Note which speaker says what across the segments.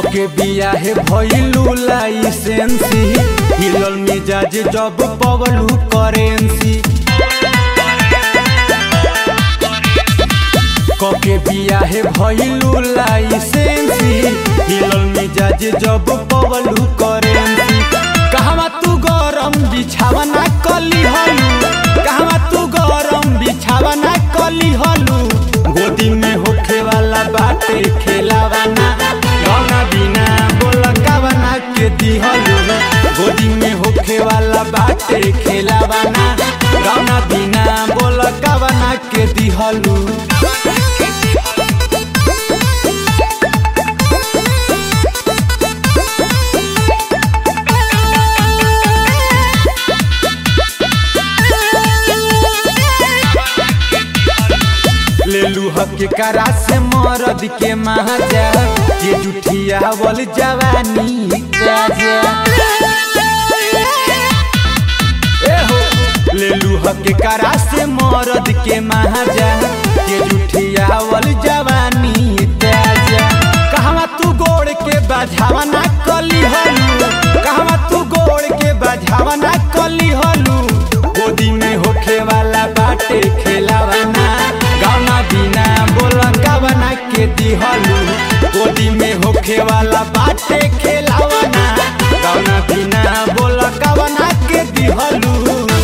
Speaker 1: कके बिया है भइलू लाइसेंसी हिलल मिजाज जब पवलू करेंसी कके बिया है भइलू लाइसेंसी हिलल मिजाज जब पवलू करेंसी कहवा तू गरम बिछावा ना कली हलू कहवा तू गरम बिछावा ना कली हलू गोदी में होखे वाला बाटे खेलावा ना गौना बिना बोलकावा ना के दिहलू गोदी में होखे वाला बाटे खेलावा ना गौना बिना बोलकावा ना के दिहलू लेलू हक करा से मरद के महाजा ये जुठिया बोल जवानी राजा ए हो लेलू हक करा से मरद के महाजा ये जुठिया बोल जवानी राजा कहवा तू गोड़ के बाझावा ना कली हलू कहवा तू गोड़ के बाझावा ना कली हलू गोदी में होखे वाला बाटे खेलावा ना गाना बिना बोलका बना के दिहलू गोदी में होखे वाला बाटे खेलावा ना गाना बिना बोलका बना के दिहलू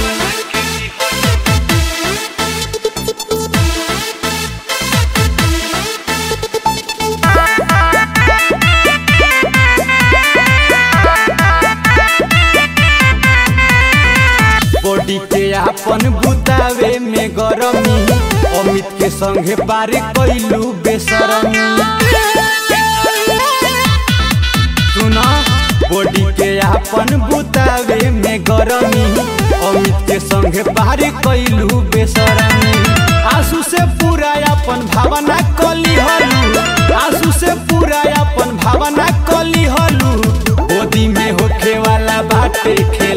Speaker 1: बॉडी के आपन बुतावे में गरमी अमित के संगे पार कैलू बेसरमी सुना बॉडी के आपन बुतावे में गरमी अमित के संगे पार कैलू बेसरमी आंसू से पूरा अपन भावना कली हलू आंसू से पूरा अपन भावना कली हलू गोदी में होखे वाला बाटे खेल